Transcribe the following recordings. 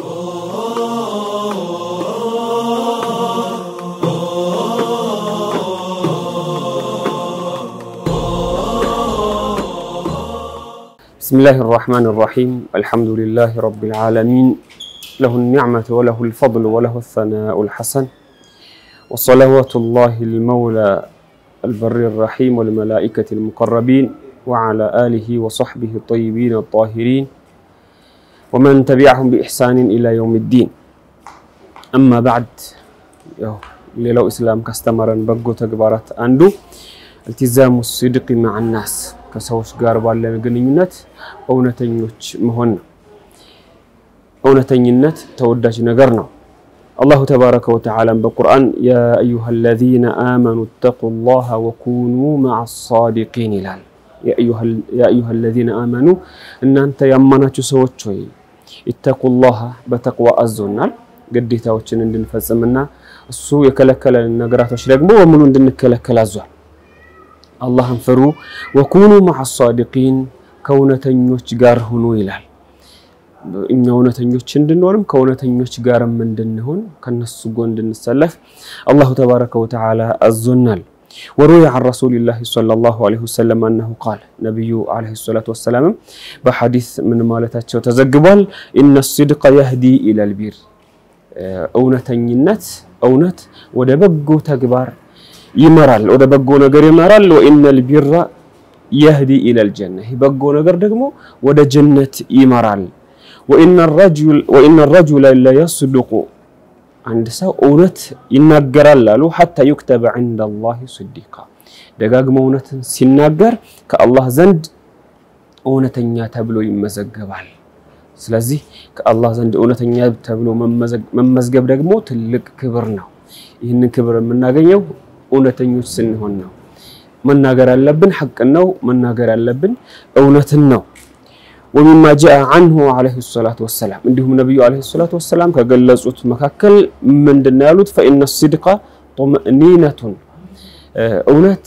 بسم الله الرحمن الرحيم الحمد لله رب العالمين له النعمة وله الفضل وله الثناء الحسن وصلوات الله المولى البر الرحيم والملائكة المقربين وعلى آله وصحبه الطيبين الطاهرين ومن تبعهم بإحسان إلى يوم الدين أما بعد ሌላው ኢስላም ካስተማረን በጎ ተግባራት አንዱ التزام الصدق مع الناس ከሰዎች ጋር ባለን ግንኙነት እውነተኞች መሆን ነው። እውነተኝነት ተወዳጅ ነገር ነው። አላሁ ተባረከ ወተዓላም በቁርአን ያ አዩሃ አለዚነ አመኑ እተቁ ላሃ ወኩኑ መዓ ሳዲቂን ይላል። ያ አዩሃ አለዚነ አመኑ እናንተ ያማናችሁ ሰዎች ሆይ ኢተቁ ላሃ በተቅዋ አዞናል ግዴታዎችን እንድንፈጽምና እሱ የከለከለን ነገራቶች ደግሞ በሙሉ እንድንከለከል አዟል። አላህን ፍሩ። ወኩኑ መዓ ሳዲቂን ከእውነተኞች ጋር ሁኑ ይላል። እኛ እውነተኞች እንድንሆንም ከእውነተኞች ጋርም እንድንሆን ከነሱ ጎን እንድንሰለፍ አላሁ ተባረከ ወተዓላ አዞናል። ወሩዊ ዐን ረሱሊላሂ ሰለላሁ ዐለይሂ ወሰለም አነሁ ቃል ነቢዩ ዐለይሂ ሰላቱ ወሰላምም በሐዲስ ምን ማለታቸው ተዘግቧል። ኢነ ሲድቀ የህዲ ኢለል ቢር እውነተኝነት እውነት ወደ በጎ ተግባር ይመራል፣ ወደ በጎ ነገር ይመራል። ወኢነል ቢራ የህዲ ኢለል ጀነ ይህ በጎ ነገር ደግሞ ወደ ጀነት ይመራል። ወኢነ ረጁለ ለየስዱቁ አንድ ሰው እውነት ይናገራል አሉ ሐታ ዩክተበ ዐንደላሂ ስዲቃ ደጋግሞ እውነትን ሲናገር ከአላህ ዘንድ እውነተኛ ተብሎ ይመዘገባል። ስለዚህ ከአላህ ዘንድ እውነተኛ ተብሎ መመዝገብ ደግሞ ትልቅ ክብር ነው። ይህንን ክብር የምናገኘው እውነተኞች ስንሆን ነው። መናገር ያለብን ሐቅን ነው። መናገር ያለብን እውነትን ነው። ወሚማ ጃአ አንሁ ዐለይሂ ሰላቱ ወሰላም እንዲሁም ነቢዩ ዐለይሂ ሰላቱ ወሰላም ከገለጹት መካከል ምንድን ነው ያሉት? ፈኢነ ሲድቀ ጡምእኒነቱን እውነት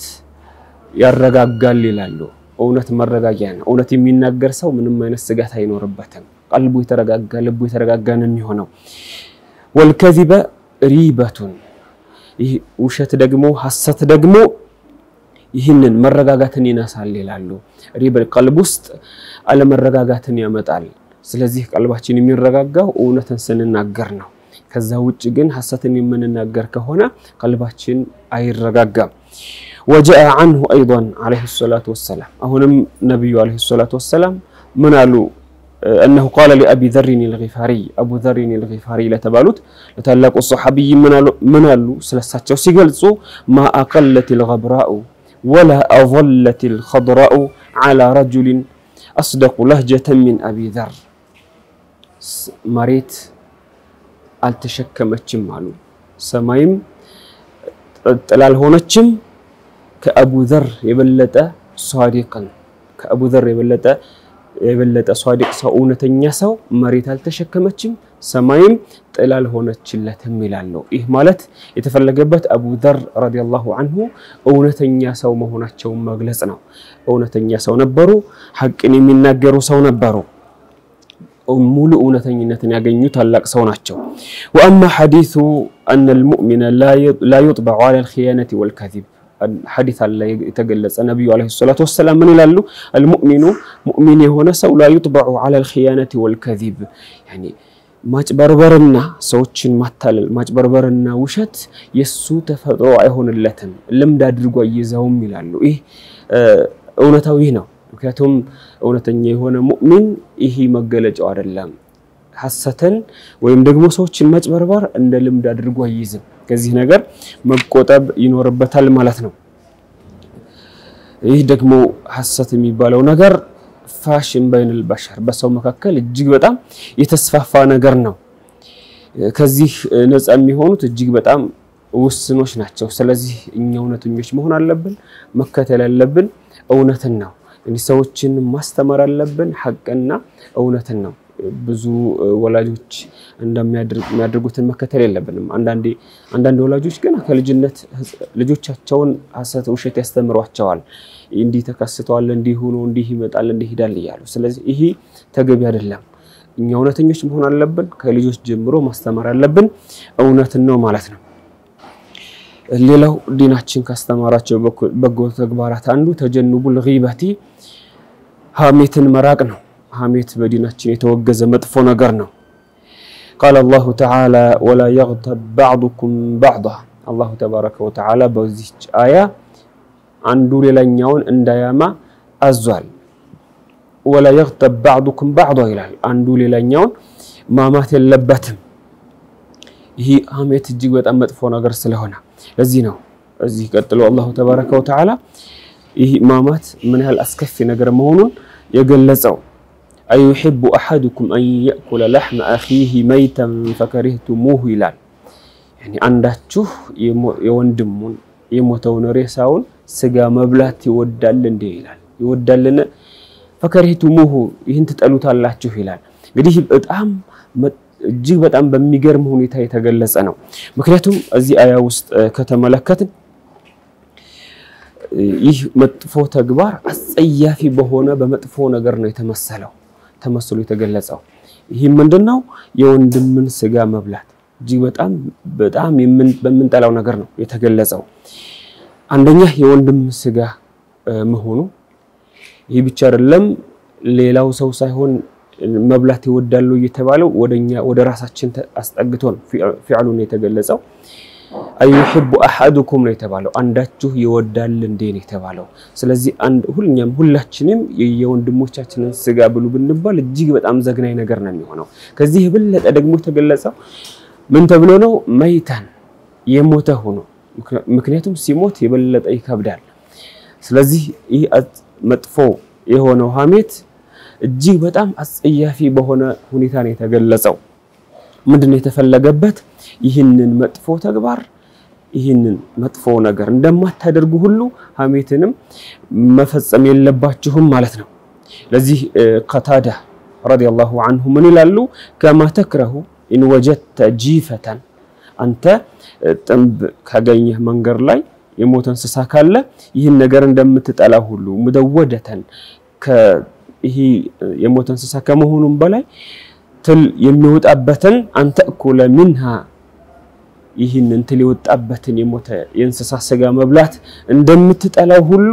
ያረጋጋል ይላሉ። እውነት መረጋጊያ ነው። እውነት የሚናገር ሰው ምንም አይነት ስጋት አይኖርበትም። ቀልቡ የተረጋጋ ልቡ የተረጋጋ ነው የሚሆነው። ወልከዚበ ሪበቱን ይህ ውሸት ደግሞ ሐሰት ደግሞ ይህንን መረጋጋትን ይነሳል ይላሉ። ሪበ ቀልብ ውስጥ አለመረጋጋትን ያመጣል። ስለዚህ ቀልባችን የሚረጋጋው እውነትን ስንናገር ነው። ከዛ ውጭ ግን ሐሰትን የምንናገር ከሆነ ቀልባችን አይረጋጋም። ወጃአ አንሁ አይዷን ዐለይሂ ሰላቱ ወሰላም አሁንም ነቢዩ ዐለይሂ ሰላቱ ወሰላም ምን አሉ? እነሁ ቃለ ሊአቢ ዘሪን ልጊፋሪ አቡ ዘሪን ልጊፋሪ ለተባሉት ለታላቁ ሰሓቢይ ምን አሉ? ስለሳቸው ሲገልጹ ማ አቀለት ልገብራኡ ወላ አظለት ልኸድራኡ ዐላ ረጁሊን አስደቁ ለህጀተን ሚን አቢ ዘር መሬት አልተሸከመችም አሉ። ሰማይም ጥላ አልሆነችም ከአቡ ዘር የበለጠ ሷዲቅን ከአቡ ዘር የበለጠ የበለጠ ሷዲቅ ሰው እውነተኛ ሰው መሬት አልተሸከመችም ሰማይም ጥላ አልሆነችለትም ይላሉ። ይህ ማለት የተፈለገበት አቡ ዘር ረዲየላሁ አንሁ እውነተኛ ሰው መሆናቸውን መግለጽ ነው። እውነተኛ ሰው ነበሩ። ሐቅን የሚናገሩ ሰው ነበሩ። ሙሉ እውነተኝነትን ያገኙ ታላቅ ሰው ናቸው። ወአማ ሐዲሱ አነ ልሙእሚነ ላ ዩጥበዑ ዐላ ልኽያነቲ ወልከዚብ ሐዲስ አለ የተገለጸ ነቢዩ ዐለይሂ ሰላቱ ወሰላም ምን ይላሉ? አልሙእሚኑ ሙእሚን የሆነ ሰው ላ ዩጥበዑ ዐላ ልኽያነቲ ወልከዚብ ያኒ ማጭበርበርና ሰዎችን ማታለል ማጭበርበርና ውሸት የሱ ተፈጥሮ አይሆንለትም፣ ልምድ አድርጎ አይዘውም ይላሉ። ይህ እውነታው ይህ ነው። ምክንያቱም እውነተኛ የሆነ ሙእሚን ይህ መገለጫው አይደለም። ሐሰትን ወይም ደግሞ ሰዎችን ማጭበርበር እንደ ልምድ አድርጎ አይይዝም። ከዚህ ነገር መቆጠብ ይኖርበታል ማለት ነው። ይህ ደግሞ ሐሰት የሚባለው ነገር ፋሽን በይነል በሸር በሰው መካከል እጅግ በጣም የተስፋፋ ነገር ነው። ከዚህ ነፃ የሚሆኑት እጅግ በጣም ውስኖች ናቸው። ስለዚህ እኛ እውነተኞች መሆን አለብን። መከተል ያለብን እውነትን ነው። እንግዲህ ሰዎችን ማስተማር አለብን። ሐቅና እውነትን ነው። ብዙ ወላጆች እንደሚያደርጉትን መከተል የለብንም። አንዳንዴ አንዳንድ ወላጆች ገና ከልጅነት ልጆቻቸውን ሐሰት፣ ውሸት ያስተምሯቸዋል። እንዲህ ተከስተዋል፣ እንዲህ ሆኖ እንዲህ ይመጣል፣ እንዲህ ይሄዳል እያሉ። ስለዚህ ይሄ ተገቢ አይደለም። እኛ እውነተኞች መሆን አለብን። ከልጆች ጀምሮ ማስተማር ያለብን እውነትን ነው ማለት ነው። ሌላው ዲናችን ካስተማራቸው በጎ ተግባራት አንዱ ተጀኑቡል ጊበቲ ሀሜትን መራቅ ነው። ሀሜት በዲናችን የተወገዘ መጥፎ ነገር ነው። ቃለ አላሁ ተዓላ ወላ የግተብ ባዕዱኩም ባዕዳ አላሁ ተባረከ ወተዓላ በዚች አያ አንዱ ሌላኛውን እንዳያማ አዟል። ወላ የግተብ ባዕዱኩም ባዕዳ ይላል። አንዱ ሌላኛውን ማማት የለበትም። ይህ ሀሜት እጅግ በጣም መጥፎ ነገር ስለሆነ ለዚህ ነው እዚህ ቀጥሎ አላሁ ተባረከ ወተዓላ ይህ ማማት ምን ያህል አስከፊ ነገር መሆኑን የገለጸው አዩሒቡ አሐዱኩም አን የእኩለ ላሕመ አኺህ መይተን ፈከሪህቱሙሁ ይላል። አንዳችሁ የወንድሙን የሞተውን ሬሳውን ስጋ መብላት ይወዳል እንዴ ይላል። ይወዳልን? ፈከሪህቱሙሁ ይህን ትጠሉታላችሁ ይላል። እንግዲህ በጣም እጅግ በጣም በሚገርም ሁኔታ የተገለጸ ነው። ምክንያቱም እዚህ አያ ውስጥ ከተመለከትን ይህ መጥፎ ተግባር አስጸያፊ በሆነ በመጥፎ ነገር ነው የተመሰለው ተመስሎ የተገለጸው። ይህ ምንድነው? የወንድምን ስጋ መብላት እጅግ በጣም በጣም በምንጠላው ነገር ነው የተገለጸው። አንደኛ የወንድም ስጋ መሆኑ ይህ ብቻ አይደለም፣ ሌላው ሰው ሳይሆን መብላት ይወዳሉ እየተባለው ወደኛ ወደ ራሳችን አስጠግቶ ነው ፊዕሉ ነው የተገለጸው። አዩሂቡ አሐዱኩም ነው የተባለው። አንዳችሁ ይወዳል እንዴ ነው የተባለው። ስለዚህ አንድ ሁልኛም ሁላችንም የወንድሞቻችንን ስጋ ብሉ ብንባል እጅግ በጣም ዘግናኝ ነገር ነው የሚሆነው። ከዚህ የበለጠ ደግሞ የተገለጸው ምን ተብሎ ነው? መይታን የሞተ ሆኖ ምክንያቱም ሲሞት የበለጠ ይከብዳል። ስለዚህ ይህ መጥፎ የሆነው ሀሜት እጅግ በጣም አስጸያፊ በሆነ ሁኔታ ነው የተገለጸው። ምንድነው የተፈለገበት? ይህንን መጥፎ ተግባር ይህንን መጥፎ ነገር እንደማታደርጉ ሁሉ ሀሜትንም መፈጸም የለባችሁም ማለት ነው። ለዚህ ቀታዳ ረዲየላሁ አንሁ ምን ይላሉ? ከማ ተክረሁ ኢን ወጀድተ ጂፈተን አንተ ጥንብ ካገኘህ መንገድ ላይ የሞተ እንስሳ ካለ ይህን ነገር እንደምትጠላ ሁሉ ሙደወደተን ይህ የሞተ እንስሳ ከመሆኑም በላይ ትል የሚወጣበትን አንተ እኩለ ሚንሃ ይህንን ትል የወጣበትን የሞተ የእንስሳ ስጋ መብላት እንደምትጠላው ሁሉ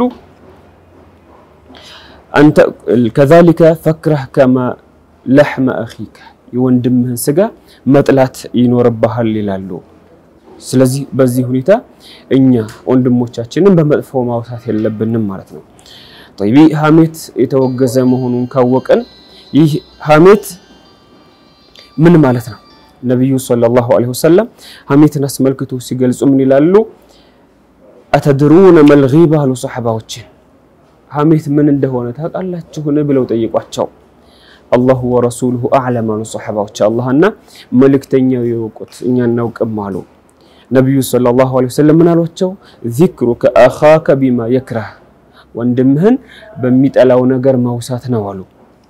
አንተ ከዛሊከ ፈክረህ ከማ ለሕመ አኺከ የወንድምህን ስጋ መጥላት ይኖርብሃል ይላሉ። ስለዚህ በዚህ ሁኔታ እኛ ወንድሞቻችንን በመጥፎ ማውሳት የለብንም ማለት ነው። ጠይቢ ሀሜት የተወገዘ መሆኑን ካወቀን ይህ ሀሜት ምን ማለት ነው? ነቢዩ ሰለላሁ ዐለይሂ ወሰለም ሀሜትን አስመልክቶ ሲገልጹ ምን ይላሉ? አተድሩነ መልጊባ አሉ ሰሓባዎችን ሀሜት ምን እንደሆነ ታውቃላችሁን ብለው ጠይቋቸው። አላሁ ወረሱሉሁ አዕለም አሉ ሰሓባዎች፣ አላህና መልእክተኛው የወቁት እኛ እናውቅም አሉ። ነቢዩ ሰለላሁ ዐለይሂ ወሰለም ምን አሏቸው? ዚክሩከ አኻከ ቢማ የክረህ ወንድምህን በሚጠላው ነገር ማውሳት ነው አሉ።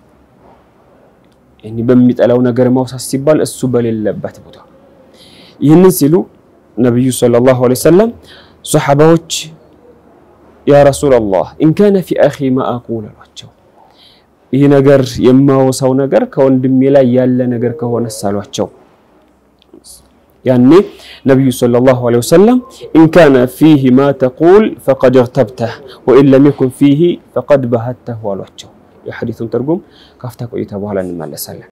በሚጠላው ነገር ማውሳት ሲባል እሱ በሌለበት ቦታ። ይህንን ሲሉ ነቢዩ ሰለላሁ ዐለይሂ ወሰለም ሰሓባዎች ያ ረሱለላህ ኢንካነ ፊ አኺ ማ አቁል አሏቸው። ይህ ነገር የማወሳው ነገር ከወንድሜ ላይ ያለ ነገር ከሆነ ሳሏቸው ያኔ ነቢዩ ሰለላሁ ዐለይሂ ወሰለም ኢንካነ ፊህ ማ ተቁል ፈቀድ እግተብተህ ወኢን ለም የኩን ፊህ ፈቀድ ባህተሁ አሏቸው። የሐዲቱን ትርጉም ካፍታ ቆይታ በኋላ እንመለሳለን።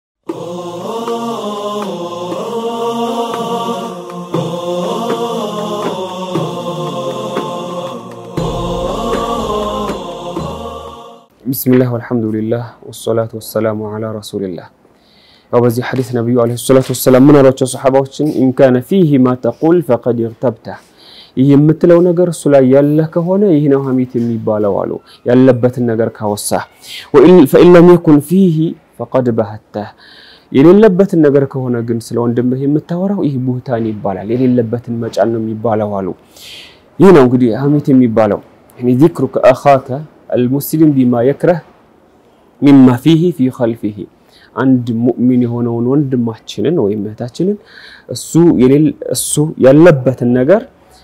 ቢስሚላህ ወልሐምዱሊላህ ወሰላቱ ወሰላሙ ዐላ ረሱሊላህ። ያው በዚህ ሐዲስ ነቢዩ ዐለይሂ ሰላቱ ወሰላም ምን አሏቸው ሰሓባዎችን? ኢንካነ ፊህ ማ ተቁል ፈቀድ እግተብተህ ይህ የምትለው ነገር እሱ ላይ ያለ ከሆነ ይህ ነው ሀሜት የሚባለው አሉ። ያለበትን ነገር ካወሳህ። ፈኢን ለም የኩን ፊህ ፈቀድ ባህተህ የሌለበትን ነገር ከሆነ ግን ስለ ወንድምህ የምታወራው ይህ ቡህታን ይባላል። የሌለበትን መጫን ነው የሚባለው አሉ። ይህ ነው እንግዲህ ሀሜት የሚባለው ዚክሩከ አኻከ አልሙስሊም ቢማ የክረህ ሚማ ፊህ ፊ ኸልፊህ አንድ ሙእሚን የሆነውን ወንድማችንን ወይም እህታችንን እሱ ያለበትን ነገር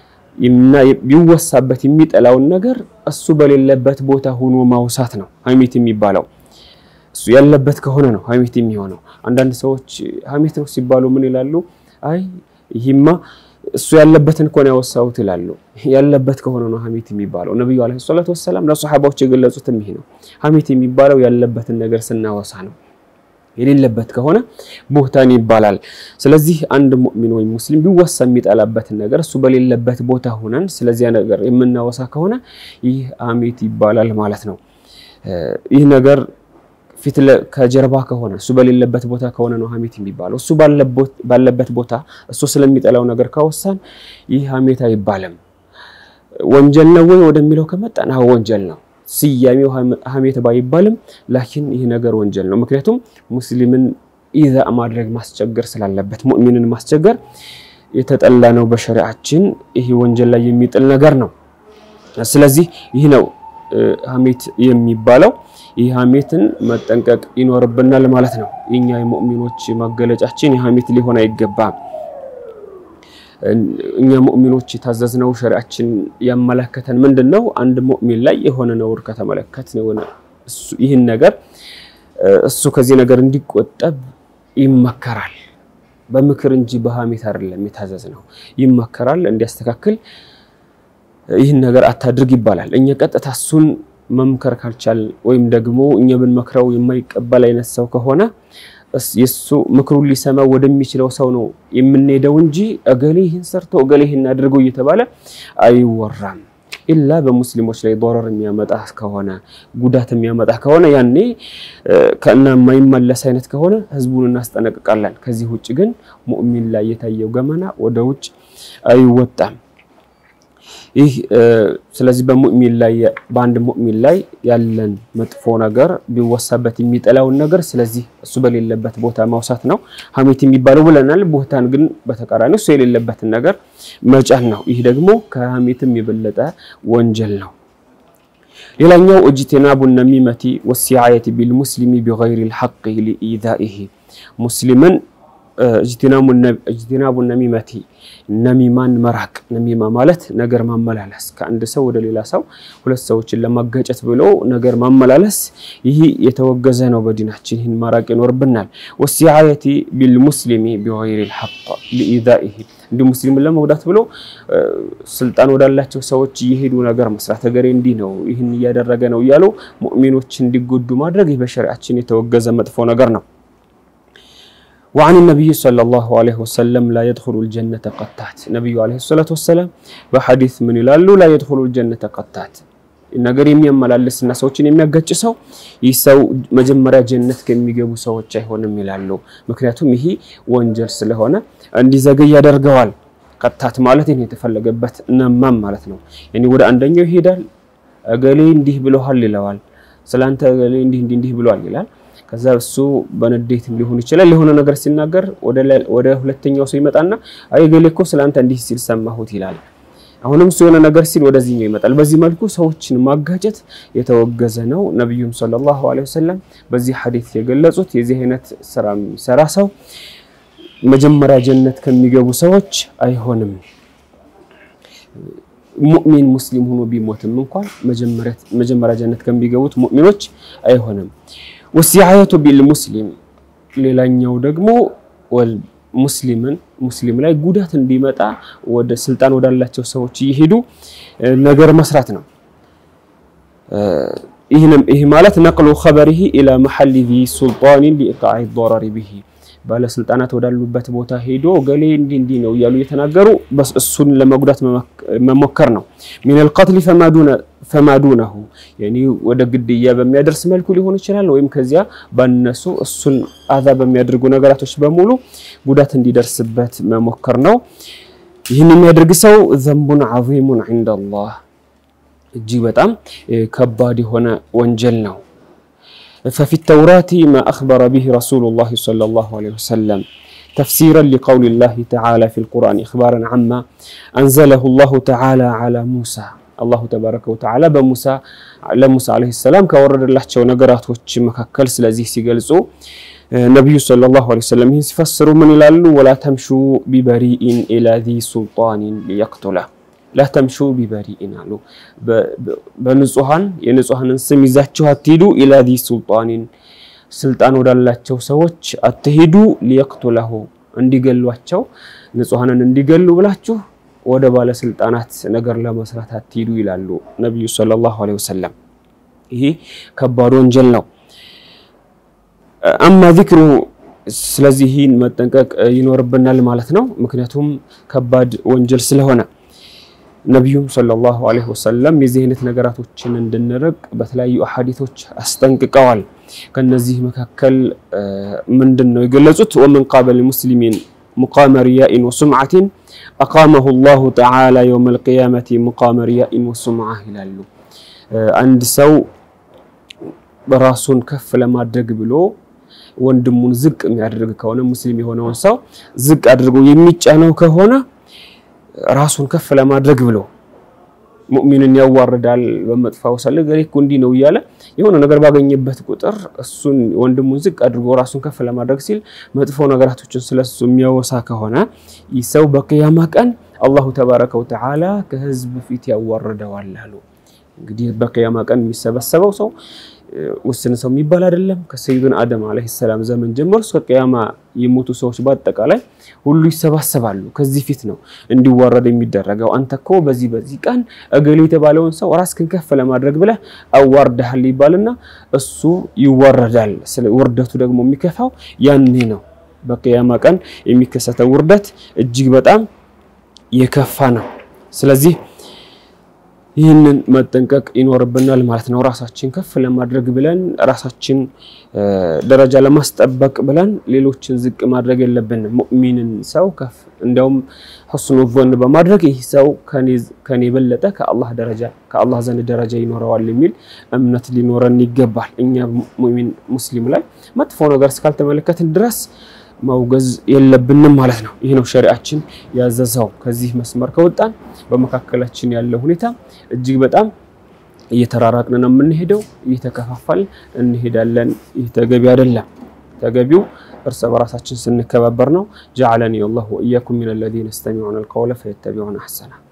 ቢወሳበት የሚጠላውን ነገር እሱ በሌለበት ቦታ ሆኖ ማውሳት ነው ሀሜት የሚባለው። እሱ ያለበት ከሆነ ነው ሀሜት የሚሆነው። አንዳንድ ሰዎች ሀሜት ነው ሲባሉ ምን ይላሉ? አይ ይህማ እሱ ያለበትን እኮ ነው ያወሳሁት ይላሉ። ያለበት ከሆነ ነው ሀሜት የሚባለው። ነቢዩ ዓለይሂ ሰላቱ ወሰላም ለሰሓባዎች የገለጹትም ይሄ ነው። ሀሜት የሚባለው ያለበትን ነገር ስናወሳ ነው። የሌለበት ከሆነ ቡህታን ይባላል። ስለዚህ አንድ ሙእሚን ወይም ሙስሊም ቢወሳ የሚጠላበትን ነገር እሱ በሌለበት ቦታ ሆነን ስለዚያ ነገር የምናወሳ ከሆነ ይህ ሀሜት ይባላል ማለት ነው። ይህ ነገር ፊት ከጀርባ ከሆነ እሱ በሌለበት ቦታ ከሆነ ነው ሀሜት የሚባለው። እሱ ባለበት ቦታ እሱ ስለሚጠላው ነገር ካወሳን ይህ ሀሜት አይባልም። ወንጀል ነው ወይ ወደሚለው ከመጣን አዎ ወንጀል ነው። ስያሜው ሀሜት ባይባልም ላኪን ይህ ነገር ወንጀል ነው። ምክንያቱም ሙስሊምን ኢዛ ማድረግ ማስቸገር ስላለበት ሙእሚንን ማስቸገር የተጠላ ነው በሸሪዓችን። ይህ ወንጀል ላይ የሚጥል ነገር ነው። ስለዚህ ይህ ነው ሀሜት የሚባለው። ይህ ሀሜትን መጠንቀቅ ይኖርብናል ማለት ነው። የኛ የሙእሚኖች መገለጫችን የሀሜት ሊሆን አይገባም። እኛ ሙእሚኖች የታዘዝነው ሸሪዓችን ያመለከተን ምንድን ነው? አንድ ሙእሚን ላይ የሆነ ነውር ከተመለከት ይህን ነገር እሱ ከዚህ ነገር እንዲቆጠብ ይመከራል። በምክር እንጂ በሀሜት አይደለም የታዘዝነው። ይመከራል እንዲያስተካክል ይህን ነገር አታድርግ ይባላል። እኛ ቀጥታ እሱን መምከር ካልቻል ወይም ደግሞ እኛ ብንመክረው የማይቀበል አይነት ሰው ከሆነ የሱ ምክሩን ሊሰማ ወደሚችለው ሰው ነው የምንሄደው እንጂ እገሌ ይህን ሰርቶ እገሌ ይህን አድርገው እየተባለ አይወራም። ኢላ በሙስሊሞች ላይ ዶረር የሚያመጣ ከሆነ ጉዳት የሚያመጣ ከሆነ ያኔ ከእና የማይመለስ አይነት ከሆነ ህዝቡን እናስጠነቅቃለን። ከዚህ ውጭ ግን ሙእሚን ላይ የታየው ገመና ወደ ውጭ አይወጣም። ይህ ስለዚህ በሙእሚን ላይ በአንድ ሙእሚን ላይ ያለን መጥፎ ነገር ቢወሳበት የሚጠላውን ነገር ስለዚህ እሱ በሌለበት ቦታ ማውሳት ነው ሀሜት የሚባለው ብለናል። ቦታን ግን በተቃራኒ እሱ የሌለበትን ነገር መጫን ነው። ይህ ደግሞ ከሀሜትም የበለጠ ወንጀል ነው። ሌላኛው እጅትናቡ ነሚመቲ ወሲዓየቲ ቢልሙስሊሚ ቢገይሪ ልሐቅ ሊኢዛኢሂ ሙስሊምን እጅትናቡ ነሚመቲ ነሚማን መራቅ። ነሚማ ማለት ነገር ማመላለስ፣ ከአንድ ሰው ወደ ሌላ ሰው ሁለት ሰዎችን ለማጋጨት ብሎ ነገር ማመላለስ፣ ይህ የተወገዘ ነው በዲናችን። ይህን ማራቅ ይኖርብናል። ወሲዓየቲ ቢልሙስሊሚ ቢገይሪ ልሐቅ ሊኢዛኢሂ እንዲሁ ሙስሊምን ለመጉዳት ብሎ ስልጣን ወዳላቸው ሰዎች እየሄዱ ነገር መስራት፣ እገሌ እንዲህ ነው ይህን እያደረገ ነው እያሉ ሙእሚኖች እንዲጎዱ ማድረግ ይህ በሸሪዓችን የተወገዘ መጥፎ ነገር ነው። ወአን ነቢይ ሰለላሁ ዐለይሂ ወሰለም ላ የድኹሉል ጀነተ ቀታት ነቢዩ ዐለይሂ ሰላቱ ወሰላም በሐዲስ ምን ይላሉ? ላ የድኹሉል ጀነተ ቀታት ነገር የሚያመላልስና ሰዎችን የሚያጋጭ ሰው ይህ ሰው መጀመሪያ ጀነት ከሚገቡ ሰዎች አይሆንም ይላሉ። ምክንያቱም ይሄ ወንጀል ስለሆነ እንዲዘገይ ያደርገዋል። ቀታት ማለት ይሄን የተፈለገበት ነማም ማለት ነው። ያኔ ወደ አንደኛው ይሄዳል። እገሌ እንዲህ ብለዋል ይለዋል። ስላንተ እገሌ እንዲህ እንዲህ እንዲህ ብለዋል ይላል። ከዛ እሱ በንዴትም ሊሆን ይችላል የሆነ ነገር ሲናገር ወደ ሁለተኛው ሰው ይመጣና አይ እገሌ እኮ ስላንተ እንዲህ ሲል ሰማሁት ይላል። አሁንም እሱ የሆነ ነገር ሲል ወደዚህኛው ይመጣል። በዚህ መልኩ ሰዎችን ማጋጨት የተወገዘ ነው። ነቢዩም ሰለላሁ ዐለይሂ ወሰለም በዚህ ሐዲስ የገለጹት የዚህ አይነት ስራ የሚሰራ ሰው መጀመሪያ ጀነት ከሚገቡ ሰዎች አይሆንም። ሙእሚን ሙስሊም ሆኖ ቢሞትም እንኳን መጀመሪያ ጀነት ከሚገቡት ሙእሚኖች አይሆንም። ወሲዓየቱ ቢልሙስሊም ሌላኛው ደግሞ ሙስሊምን ሙስሊም ላይ ጉዳት እንዲመጣ ወደ ስልጣን ወዳላቸው ሰዎች እየሄዱ ነገር መስራት ነው። ይህ ማለት ነቅሉ ኸበሪሂ ኢላ መሐሊ ዚ ሱልጣኒን ሊኢቃዕ ዶረሪ ቢሂ ባለስልጣናት ወዳሉበት ቦታ ሄዶ ገሌ እንዲህ እንዲህ ነው እያሉ እየተናገሩ እሱን ለመጉዳት መሞከር ነው። ሚነል ቀትሊ ፈማዱነሁ ወደ ግድያ በሚያደርስ መልኩ ሊሆን ይችላል። ወይም ከዚያ ባነሱ እሱን አዛ በሚያደርጉ ነገራቶች በሙሉ ጉዳት እንዲደርስበት መሞከር ነው። ይህን የሚያደርግ ሰው ዘንቡን ዐዚሙን ዐንደላህ እጅግ በጣም ከባድ የሆነ ወንጀል ነው። ففي التوراة ما أخبر به رسول الله صلى الله عليه وسلم تفسيرا لقول الله تعالى في القرآن إخبارا عما أنزله الله تعالى على موسى الله تبارك وتعالى بموسى لموسى عليه السلام كورد الله شو نقرات وش مكاكل سلازي سيقلسو نبي صلى الله عليه وسلم يفسر من الالو ولا تمشوا ببريء إلى ذي سلطان ليقتله ላተምሹ ቢበሪኢን አሉ። በንጹሃን የንጹሃንን ስም ይዛችሁ አትሂዱ። ኢላ ዚ ሱልጣኒን ስልጣን ወዳላቸው ሰዎች አትሄዱ፣ ሊየቅቱለሁ እንዲገሏቸው ንጹሐንን እንዲገሉ ብላችሁ ወደ ባለስልጣናት ነገር ለመስራት አትሄዱ ይላሉ ነቢዩ ሰለላሁ ዐለይሂ ወሰለም። ይሄ ከባድ ወንጀል ነው። አማ ዚክሩ ስለዚህ ይህን መጠንቀቅ ይኖርብናል ማለት ነው። ምክንያቱም ከባድ ወንጀል ስለሆነ ነቢዩም ሰለላሁ ዐለይሂ ወሰለም የዚህ አይነት ነገራቶችን እንድንርቅ በተለያዩ አሐዲቶች አስጠንቅቀዋል። ከነዚህ መካከል ምንድን ነው የገለጹት? ወመን ቃበል ሙስሊሚን ሙቃመ ሪያኢን ወሱምዓቲን አቃመሁ ላሁ ተዓላ የውመል ቂያመቲ ሙቃመ ሪያኢን ወሱምዓ ይላሉ። አንድ ሰው ራሱን ከፍ ለማድረግ ብሎ ወንድሙን ዝቅ የሚያደርግ ከሆነ ሙስሊም የሆነውን ሰው ዝቅ አድርጎ የሚጫነው ከሆነ ራሱን ከፍ ለማድረግ ብሎ ሙእሚንን ያዋርዳል። በመጥፋው ሰለ ገሌ እኮ እንዲህ ነው እያለ የሆነ ነገር ባገኘበት ቁጥር እሱን ወንድሙን ዝቅ አድርጎ ራሱን ከፍ ለማድረግ ሲል መጥፎ ነገራቶችን ስለሱ የሚያወሳ ከሆነ ይህ ሰው በቅያማ ቀን አላሁ ተባረከ ወተዓላ ከህዝብ ፊት ያዋርደዋል አሉ። እንግዲህ በቅያማ ቀን የሚሰበሰበው ሰው ውስን ሰው የሚባል አይደለም። ከሰይዱን አደም ዓለይሂ ሰላም ዘመን ጀምሮ እስከ ቅያማ የሞቱ ሰዎች በአጠቃላይ ሁሉ ይሰባሰባሉ። ከዚህ ፊት ነው እንዲዋረድ የሚደረገው። አንተ እኮ በዚህ በዚህ ቀን እገሌ የተባለውን ሰው ራስህን ከፍ ለማድረግ ብለህ አዋርደሃል ይባልና እሱ ይዋረዳል። ስለ ውርደቱ ደግሞ የሚከፋው ያኔ ነው። በቅያማ ቀን የሚከሰተው ውርደት እጅግ በጣም የከፋ ነው። ስለዚህ ይህንን መጠንቀቅ ይኖርብናል ማለት ነው። ራሳችን ከፍ ለማድረግ ብለን ራሳችን ደረጃ ለማስጠበቅ ብለን ሌሎችን ዝቅ ማድረግ የለብንም። ሙእሚንን ሰው ከፍ እንዲያውም ሑስኑ ዞን በማድረግ ይህ ሰው ከኔ የበለጠ ከአላህ ደረጃ ከአላህ ዘንድ ደረጃ ይኖረዋል የሚል እምነት ሊኖረን ይገባል። እኛ ሙእሚን ሙስሊም ላይ መጥፎ ነገር እስካልተመለከትን ድረስ ማውገዝ የለብንም ማለት ነው። ይህ ነው ሸሪዓችን ያዘዘው። ከዚህ መስመር ከወጣን በመካከላችን ያለው ሁኔታ እጅግ በጣም እየተራራቅን ነው የምንሄደው፣ እየተከፋፋል እንሄዳለን። ይህ ተገቢ አይደለም። ተገቢው እርስ በራሳችን ስንከባበር ነው። ጀዐለኒ አላሁ ወኢያኩም ሚነ ለዚነ የስተሚዑነ አልቀውለ ፈየተቢዑነ አሕሰና